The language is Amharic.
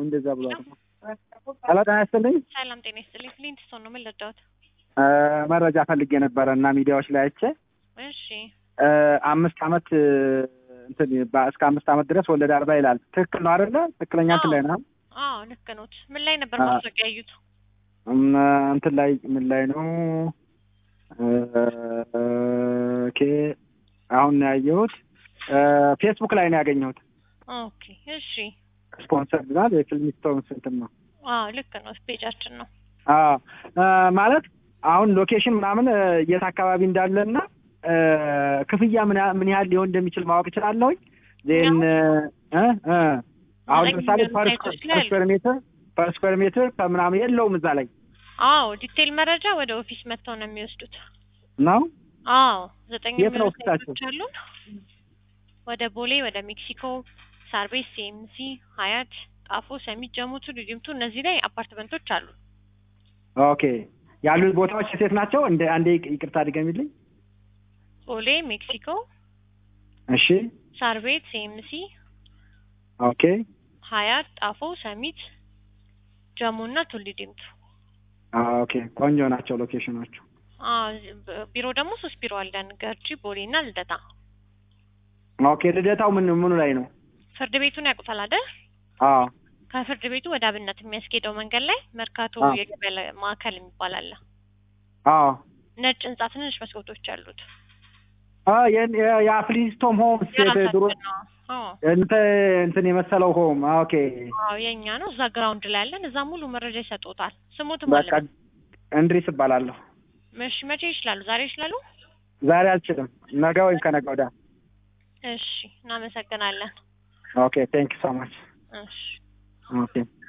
እንደዛ ብሏል። ሄሎ ጤና ይስጥልኝ። ሰላም ጤና ይስጥልኝ። ፍሊንትስቶን ነው ምን ልርዳዎት? እ መረጃ ፈልጌ ነበረ እና ሚዲያዎች ላይ አይቼ እሺ እ አምስት አመት እ እንትን በ- እስከ አምስት አመት ድረስ ወለድ አልባ ይላል። ትክክል ነው አይደለ? ትክክለኛ እንትን ላይ ነው። አዎ ልክ ኖት። ምን ላይ ነበር አ- ማስታወቂያ ያዩት? እም፣ እንትን ላይ ምን ላይ ነው? እ፣ ኦኬ አሁን ነው ያየሁት። እ፣ ፌስቡክ ላይ ነው ያገኘሁት። ኦኬ እሺ። ስፖንሰር ብዛት የፊልሚስቶን እንትን ነው። አዎ ልክ ነው። ፔጃችን ነው። አዎ እ፣ ማለት አሁን ሎኬሽን ምናምን እ፣ የት አካባቢ እንዳለና እ፣ ክፍያ ምን ያህል ምን ያህል ሊሆን እንደሚችል ማወቅ እችላለሁኝ። ዜን እ እ አሁን ዘጠኝ ለምሳሌ ሚሊዮን ፐር ሳይቶች ላይ አሉ። ስኩዌር ሜትር ፐር ስኩዌር ሜትር ከምናምን የለውም እዛ ላይ አዎ ዲቴል መረጃ ወደ ኦፊስ መጥተው ነው የሚወስዱት። ነው። አዎ ዘጠኝ የት ነው የሚሆኑ ኦፊሳችሁ? ሳይቶች አሉን። ወደ ቦሌ፣ ወደ ሜክሲኮ፣ ሳርቤስ፣ ሲኤምሲ፣ ሀያት፣ ጣፎ፣ ሰሚት፣ ጀሙቱ፣ ዲዲምቱ እነዚህ ላይ አፓርትመንቶች አሉ። ኦኬ ያሉት ቦታዎች ሴት ናቸው። እንደ አንዴ ይቅርታ ድገሚልኝ። ቦሌ፣ ሜክሲኮ፣ እሺ ሳርቤት፣ ሲኤምሲ፣ ኦኬ ሀያት፣ ጣፎ፣ ሰሚት፣ ጀሙ እና ቱሊ ዲምቱ። ኦኬ ቆንጆ ናቸው ሎኬሽኖቹ። አዎ ብ- ቢሮ ደግሞ ሶስት ቢሮ አለን። ገርጂ፣ ቦሌ እና ልደታ። ኦኬ ልደታው ምን ምኑ ላይ ነው? ፍርድ ቤቱን ያውቁታል አይደል? አዎ ከፍርድ ቤቱ ወደ አብነት የሚያስኬደው መንገድ ላይ መርካቶ አዎ። የገበያ ለ- ማዕከል የሚባል አለ። አዎ ነጭ ህንጻ ትንንሽ መስኮቶች አሉት። አ የን- የ- የአፍሊስቶም ሆምስ የት- ድሮ የራሳችን ነው። አዎ እንትን እንትን የመሰለው ሆም ኦኬ አዎ የኛ ነው። እዛ ግራውንድ ላይ ያለን እዛ ሙሉ መረጃ ይሰጡታል። ስሙትም በቃ አለ። እንድሪስ እባላለሁ። እሺ መቼ ይችላሉ? ዛሬ ይችላሉ? ዛሬ አልችልም፣ ነገ ወይም ከነገ ወዲያ። እሺ እናመሰግናለን። ኦኬ ቴንክ ዩ ሶ ማች እሺ ኦኬ